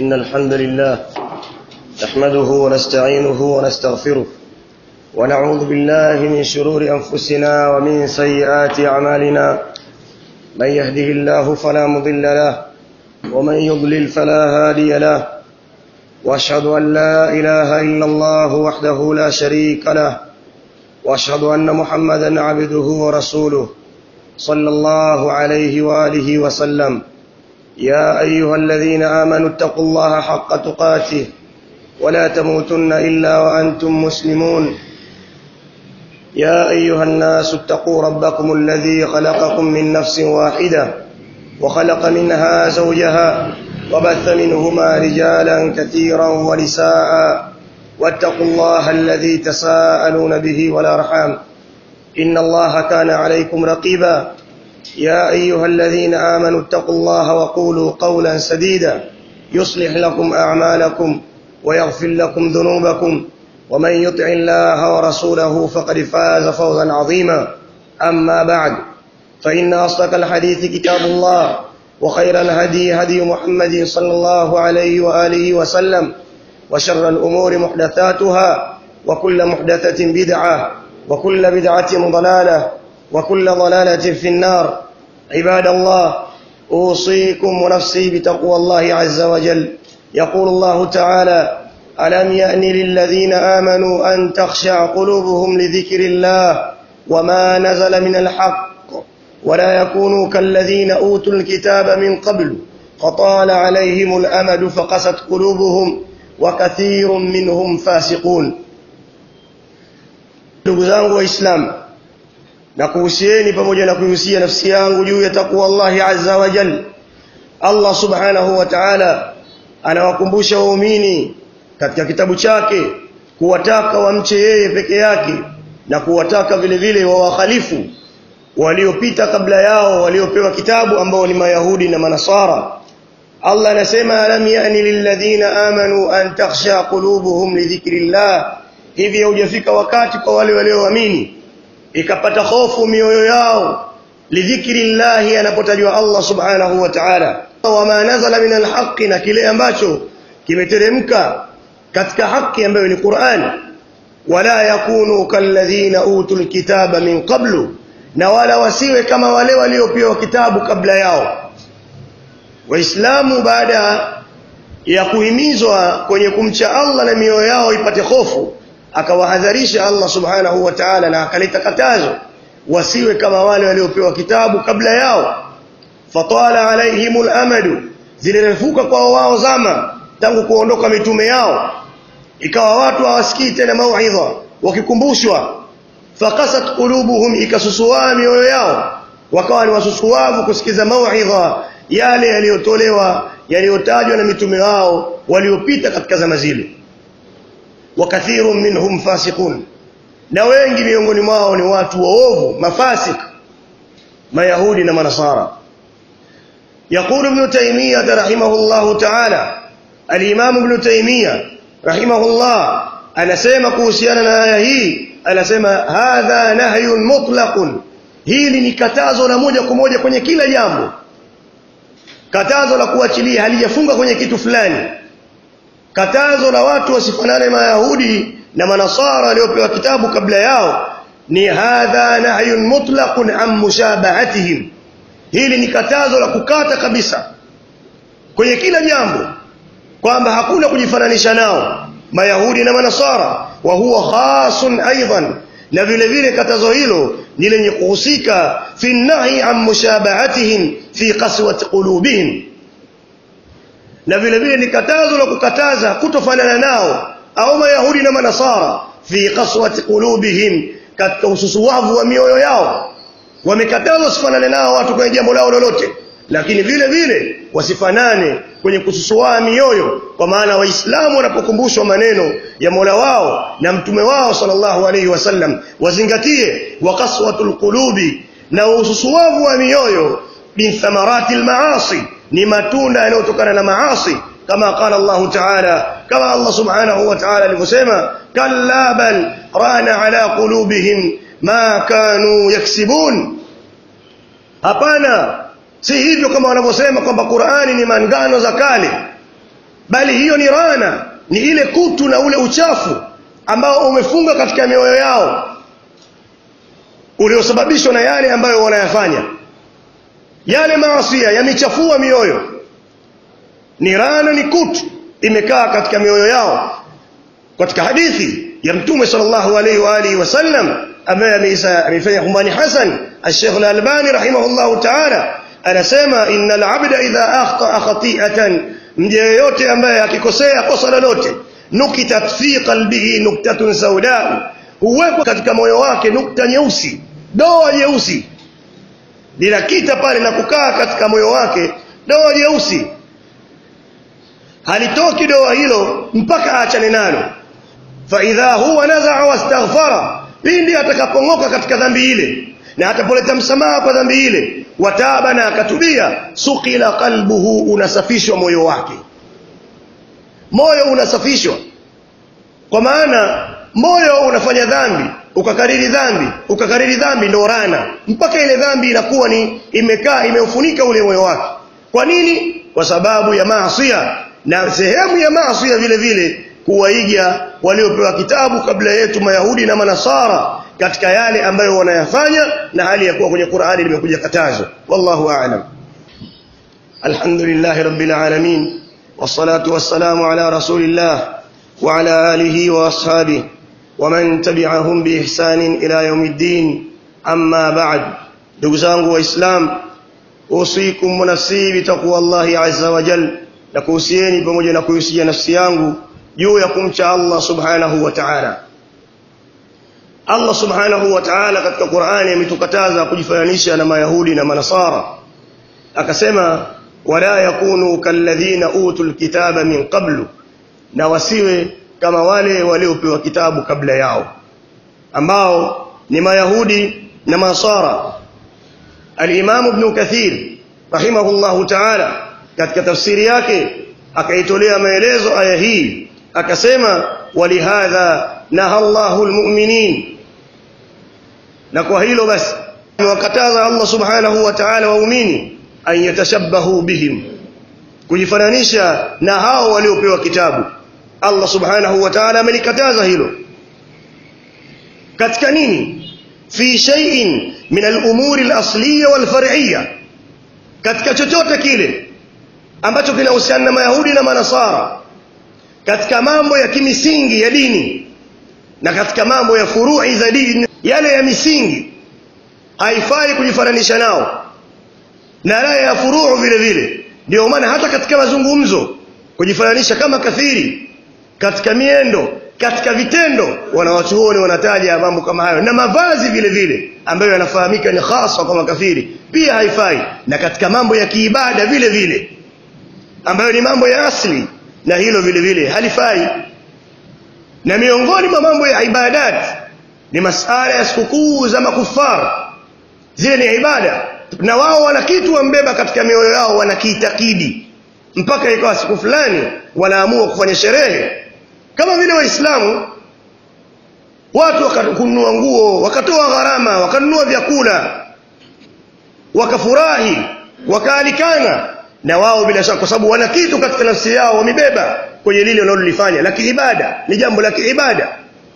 إن الحمد لله نحمده ونستعينه ونستغفره ونعوذ بالله من شرور أنفسنا ومن سيئات أعمالنا من يهده الله فلا مضل له ومن يضلل فلا هادي له واشهد ان لا اله الا الله وحده لا شريك له واشهد ان محمدا عبده ورسوله صلى الله عليه واله وسلم يا ايها الذين امنوا اتقوا الله حق تقاته ولا تموتن الا وانتم مسلمون يا ايها الناس اتقوا ربكم الذي خلقكم من نفس واحده وخلق منها زوجها وبث منهما رجالا كثيرا ونساء واتقوا الله الذي تساءلون به والارحام ان الله كان عليكم رقيبا يا ايها الذين امنوا اتقوا الله وقولوا قولا سديدا يصلح لكم اعمالكم ويغفر لكم ذنوبكم ومن يطع الله ورسوله فقد فاز فوزا عظيما اما بعد فان اصدق الحديث كتاب الله وخير الهدي هدي محمد صلى الله عليه واله وسلم وشر الامور محدثاتها وكل محدثه بدعه وكل بدعه ضلاله وكل ضلاله في النار عباد الله اوصيكم ونفسي بتقوى الله عز وجل يقول الله تعالى الم يان للذين امنوا ان تخشع قلوبهم لذكر الله وما نزل من الحق ولا يكونوا كالذين اوتوا الكتاب من قبل فطال عليهم الامد فقست قلوبهم وكثير منهم فاسقون ndugu zangu waislamu na kuhusieni pamoja na kuhusia nafsi yangu juu ya takwa Allahi azza wa jal Allah subhanahu wa ta'ala anawakumbusha waumini katika kitabu chake kuwataka wamche yeye peke yake na kuwataka vile vile wawakhalifu waliopita kabla yao waliopewa kitabu ambao ni mayahudi na manasara Allah anasema alam yani lilladhina amanu an takhsha qulubuhum lidhikrillah hivi haujafika wakati kwa wale walioamini ikapata hofu mioyo yao lidhikrillah anapotajwa Allah subhanahu wa ta'ala wama nazala min alhaqi na kile ambacho kimeteremka katika haki ambayo ni Qur'an wala yakunu kalladhina utul kitaba min qablu na wala wasiwe kama wale waliopewa kitabu kabla yao waislamu baada ya kuhimizwa kwenye kumcha Allah na mioyo yao ipate hofu akawahadharisha Allah subhanahu wa ta'ala na akaleta katazo wasiwe kama wale waliopewa kitabu kabla yao fatala alaihimul amadu zilirefuka kwa wao zama tangu kuondoka mitume yao ikawa watu hawasikii tena mauidha wakikumbushwa fakasat qulubuhum ikasusua mioyo yao wakawa ni wasusuavu kusikiza mauidha yale yaliyotolewa yaliyotajwa na mitume wao waliopita katika zama zile wakathirun minhum fasiqun na wengi miongoni mwao ni watu waovu mafasik mayahudi na manasara يقول ابن تيمية رحمه الله تعالى الإمام ابن تيمية رحمه الله anasema kuhusiana na aya hii anasema hadha nahyun mutlaqun hili ni katazo la moja kwa moja kwenye kila jambo katazo la kuachilia halijafunga kwenye kitu fulani katazo la watu wasifanane mayahudi na manasara waliopewa kitabu kabla yao ni hadha nahyun mutlaqun an mushabahatihim hili ni katazo la kukata kabisa kwenye kila jambo kwamba hakuna kujifananisha nao mayahudi na manasara wa huwa khasun aidan na vile vile katazo hilo ni lenye kuhusika fi nahi an mushabahatihim fi qaswati qulubihim na vile vile ni katazo la kukataza kutofanana nao au mayahudi na manasara fi qaswati qulubihim katika ususuwavu wa mioyo yao wamekatazwa sifanane nao watu kwenye jambo lao lolote lakini vile vile wasifanane kwenye kususua mioyo kwa maana waislamu wanapokumbushwa maneno ya Mola wao na mtume wao sallallahu alaihi wasallam wazingatie waqaswatul qulubi na ususuavu wa mioyo min thamarati almaasi ni matunda yanayotokana na maasi kama qala Allah ta'ala kama Allah subhanahu wa ta'ala alivyosema kalla bal rana ala qulubihim ma kanu yaksibun hapana si hivyo kama wanavyosema kwamba Qur'ani ni mangano za kale bali hiyo ni rana ni ile kutu na ule uchafu ambao umefunga katika mioyo yao uliosababishwa na yale ambayo wanayafanya yale maasia yamechafua mioyo ni rana ni kutu imekaa katika mioyo yao katika hadithi ya mtume sallallahu alaihi wa alihi wasallam ambaye ameifanya humbani hasan al-Sheikh al-Albani rahimahullahu ta'ala anasema innal abda idha akhta khati'atan mja yeyote ambaye akikosea kosa lolote nukitat fi qalbihi nuktatun sauda huwekwa katika moyo wake nukta nyeusi doa nyeusi linakita pale na kukaa katika moyo wake doa nyeusi halitoki doa hilo mpaka aachane nalo fa idha huwa nazaa wastaghfara pindi atakapongoka katika dhambi ile na atapoleta msamaha kwa dhambi ile wataba na akatubia sukila qalbuhu unasafishwa moyo wake moyo unasafishwa kwa maana moyo unafanya dhambi ukakariri dhambi ukakariri dhambi ndo rana mpaka ile dhambi inakuwa ni imekaa imeufunika ule moyo wake kwa nini kwa sababu ya maasiya na sehemu ya maasiya vile vile kuwaiga waliopewa kitabu kabla yetu mayahudi na manasara katika yale ambayo wanayafanya na hali ya kuwa kwenye Qur'ani limekuja katazo wallahu a'lam alhamdulillah rabbil alamin wassalatu wassalamu ala rasulillah wa ala alihi wa ashabihi ومن تبعهم بإحسان إلى يوم الدين أما بعد ndugu zangu waislamu usikum wa nafsi bitaqwa Allah azza wa jal na kuhusieni pamoja na kuhusia nafsi yangu juu ya kumcha Allah subhanahu wa ta'ala Allah subhanahu wa ta'ala katika Qur'ani ametukataza kujifananisha na mayahudi na manasara akasema wala yakunu kalladhina utul kitaba min qablu na wasiwe kama wale waliopewa kitabu kabla yao ambao ni mayahudi na manasara al-Imam Ibn Kathir rahimahullahu ta'ala katika tafsiri yake akaitolea maelezo aya hii akasema walihadha naha Allahu almu'minin na kwa hilo basi wakataza Allah subhanahu wa ta'ala waumini an yatashabbahu bihim kujifananisha na hao waliopewa kitabu Allah subhanahu wa ta'ala amelikataza hilo katika nini fi shay'in min al-umuri al-asliyya wal-far'iyya katika chochote kile ambacho kinahusiana na mayahudi na manasara katika mambo ya kimisingi ya dini na katika mambo ya furu'i za dini yale ya misingi haifai kujifananisha nao na yale ya furuu vile vile ndio maana hata katika mazungumzo kujifananisha kama kathiri katika miendo katika vitendo wanawachuoni wanataja mambo kama hayo na mavazi vile vile ambayo yanafahamika ni hasa kwa makafiri pia haifai na katika mambo ya kiibada vile vile ambayo ni mambo ya asli na hilo vile vile halifai na miongoni mwa mambo ya ibadat ni masala ya sikukuu za makufar zile ni ibada na wao wana kitu wambeba katika mioyo yao wanakiitakidi mpaka ikawa siku fulani wanaamua kufanya sherehe kama vile waislamu watu wakanunua nguo wakatoa gharama wakanunua vyakula wakafurahi wakaalikana na wao bila shaka kwa sababu wana kitu katika nafsi yao wamebeba kwenye lile wanalolifanya la kiibada ni jambo la kiibada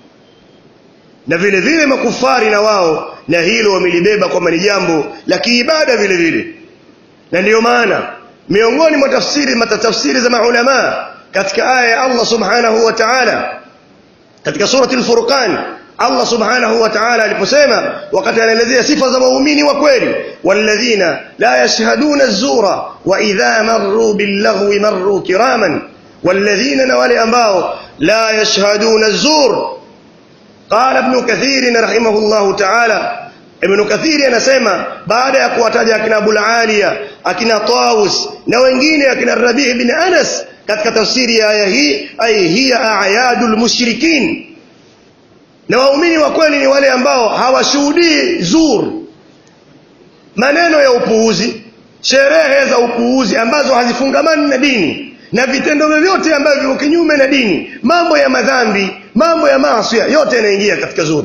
na vile vile makufari na wao na hilo wamelibeba kwamba ni jambo la kiibada vile vile na ndiyo maana miongoni mwa tafsiri matatafsiri za maulama katika aya ya Allah subhanahu wa ta'ala katika surati al-Furqan Allah subhanahu wa ta'ala aliposema wakati anaelezea sifa za waumini wa kweli walladhina la yashhaduna az-zura wa idha marru bil-laghwi marru kiraman walladhina na wale ambao la yashhaduna az-zur قال ابن كثير رحمه الله تعالى ابن كثير anasema baada ya kuwataja akina Abul Aliya akina Tawus na wengine akina Rabi' ibn Anas katika tafsiri ya aya hii ay hiya a'yadul mushrikin na waumini wa kweli ni wale ambao hawashuhudii zur maneno ya upuuzi sherehe za upuuzi ambazo hazifungamani na dini na vitendo vyovyote ambavyo viko kinyume na dini mambo ya madhambi mambo ya maasi yote yanaingia katika zur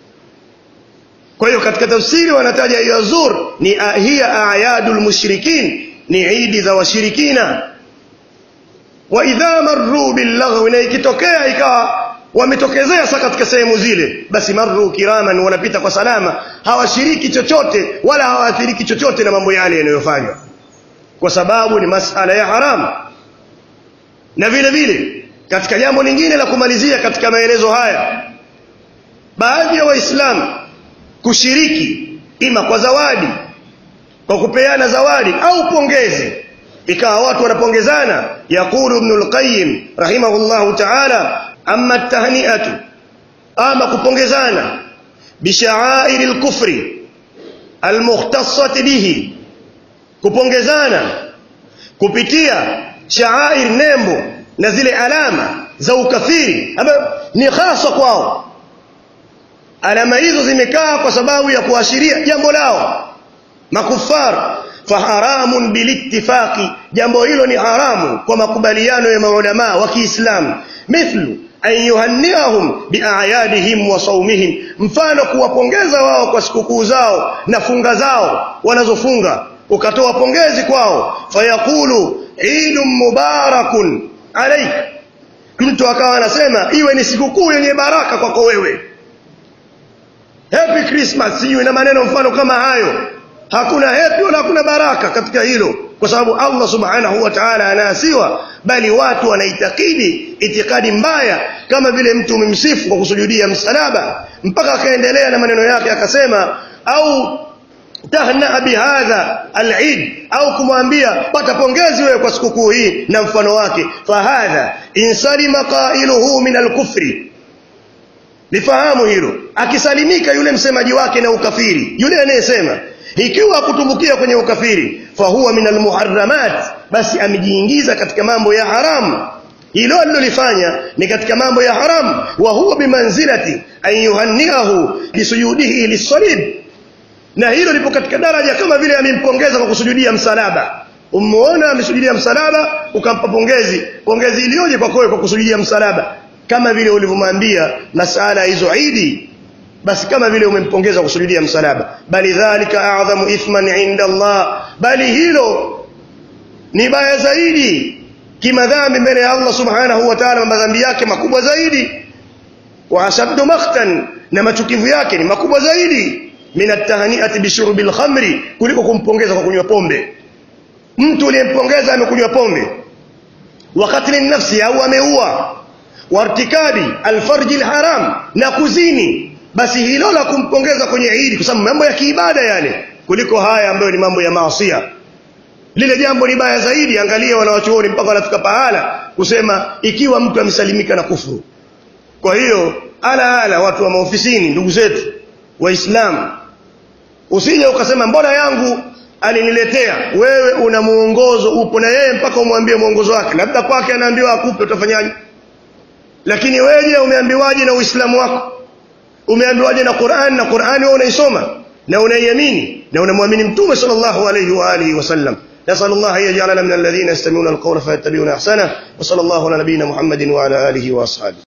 kwa hiyo katika tafsiri wanataja hiyo zur ni hiya a'yadul mushrikin ni idi za washirikina wa idha marru billaghwi na ikitokea ikawa wametokezea sasa katika sehemu zile basi marru kiraman wanapita kwa salama hawashiriki chochote wala hawaathiriki chochote na mambo yale yanayofanywa kwa sababu ni masala ya haramu na vile vile katika jambo lingine la kumalizia katika maelezo haya baadhi ya waislamu kushiriki ima kwa zawadi kwa kupeana zawadi au pongezi ikawa watu wanapongezana yaqulu ibn al-qayyim rahimahullahu ta'ala amma at-tahni'atu ama kupongezana bisha'air al-kufri al-mukhtassati bihi kupongezana kupitia sha'air nembo na zile alama za ukafiri ambayo ni hasa kwao alama hizo zimekaa kwa sababu ya kuashiria jambo lao makufar faharamun bilittifaqi jambo hilo ni haramu kwa makubaliano ya maulama wa Kiislamu mithlu an yuhanniahum biayadihim wa saumihim mfano kuwapongeza wao kwa sikukuu zao na funga zao wanazofunga ukatoa pongezi kwao fayaqulu idun mubarakun alaik mtu akawa anasema iwe ni sikukuu yenye baraka kwako wewe happy christmas sijui na maneno mfano kama hayo hakuna happy wala hakuna baraka katika hilo kwa sababu Allah subhanahu wa ta'ala anaasiwa bali watu wanaitakidi itikadi mbaya kama vile mtu umemsifu kwa kusujudia msalaba mpaka akaendelea na maneno yake akasema au tahna bihadha al-eid au kumwambia pata pongezi wewe kwa sikukuu hii na mfano wake fahadha insalima qailuhu min al-kufri lifahamu hilo akisalimika yule msemaji wake na ukafiri yule anayesema ikiwa kutumbukia kwenye ukafiri fahuwa min almuharramat basi amejiingiza katika mambo ya haramu hilo alilolifanya ni katika mambo ya haramu wa huwa bimanzilati an yuhanniahu bisujudihi lisalib na hilo lipo katika daraja kama vile amempongeza kwa kusujudia msalaba umuona amesujudia msalaba ukampa pongezi pongezi iliyoje kwa kwa kusujudia msalaba kama vile ulivyomwambia masala hizo idi basi kama vile umempongeza kusujudia msalaba bali dhalika a'dhamu ithman 'inda Allah bali hilo ni baya zaidi kimadhambi mbele ya Allah subhanahu wa ta'ala madhambi yake makubwa zaidi wa ashaddu makhtan na machukivu yake ni makubwa zaidi min at-tahni'ati bi shurbil khamri kuliko kumpongeza kwa kunywa pombe mtu uliyempongeza amekunywa pombe wakati ni nafsi au ameua wartikabi alfarji alharam na kuzini basi hilo la kumpongeza kwenye Eid kwa sababu mambo ya kiibada yale kuliko haya ambayo ni mambo ya maasiya lile jambo ni baya zaidi angalia wanawachuoni mpaka wanafika pahala kusema ikiwa mtu amesalimika na kufuru kwa hiyo ala ala watu wa maofisini ndugu zetu waislamu usije ukasema mbona yangu aliniletea wewe una muongozo upo na yeye mpaka umwambie muongozo wake labda kwake anaambiwa akupe utafanyaje lakini wewe umeambiwaje na uislamu wako umeambiwaje na Qur'an na Qur'ani wewe unaisoma na unaiamini na unamwamini mtume sallallahu alayhi wa alihi wasallam نسأل الله أن يجعلنا من الذين يستمعون القول فيتبعون أحسنه وصلى الله على نبينا محمد وعلى آله وأصحابه